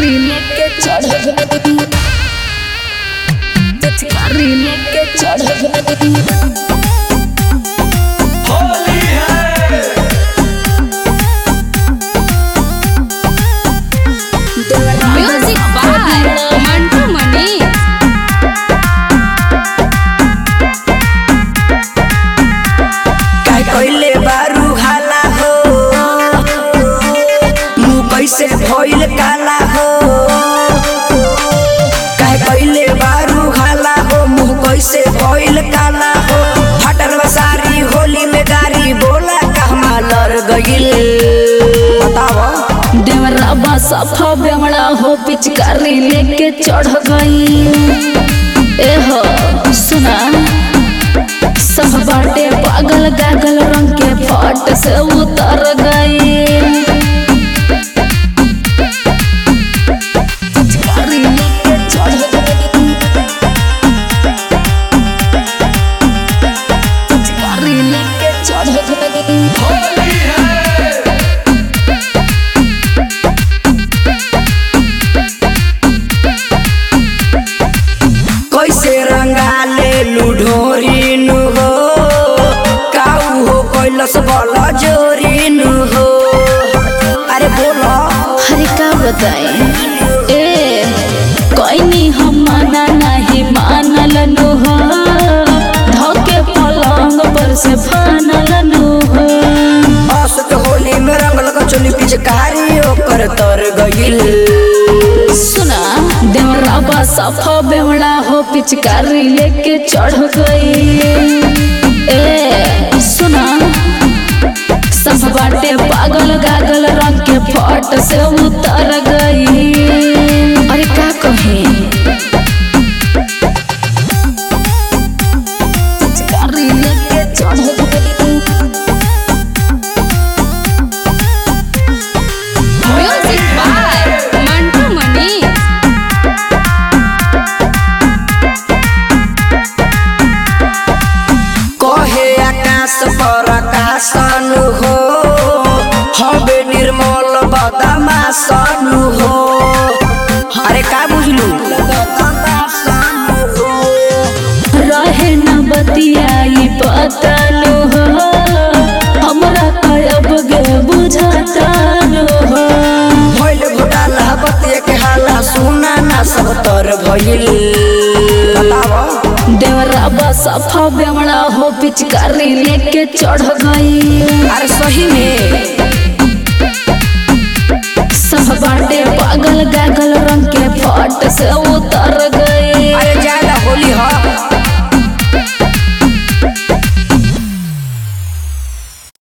पिचकारी लेके चढ़ गई पिचकारी लेके चढ़ गई होली है म्यूजिक बाय मंटू मनी काय कइले बारू हाला हो मुँह कैसे भइल काला हो काय कइले बारू हाला हो मुँह कैसे भइल काला हो फटल सारी होली में गारी बोला कहमा लड़ गइल बताओ देवरा सफा बेमड़ा हो पिचकारी लेके चढ़ गई ए हो सुना सब बाटे पागल गागल रंग के फट से उतर गई पिचकारी लेके चढ़ गई पिचकारी लेके चढ़ गई होली है कैसे रंगाले लुढोरी नु हो काऊ हो कैलस बल जोरी नु हो अरे बोलो हरे का बताए ए कोई हम माना नहीं मानल नु हो धोके पलंग पर से फानल नु हो असत होली में रंगल का चोली पिचकारी ओकर तर गइल सुना देवरा सफा बेवड़ा हो पिचकारी लेके चढ़ गई ए सुना सब बाटे पागल गागल रंग के फट से उतर गई अरे का कहे पिचकारी लेके चढ़ गई म्यूजिक बाय मंटू मनी कहे आकाश पर आकाशन हो हबे निर्मल बदमाशन हो अरे का बुझलू रहे न बतियाई पतलो हो हमरा कयब गे बुझतलो हो भइल घोटाला बतिया के हाला सुना ना सब तर भइल बताव देवरा सफा बेमड़ा हो पिचकारी लेके चढ़ गई अरे सही में सब बाटे पागल गागल रंग के फट से उतर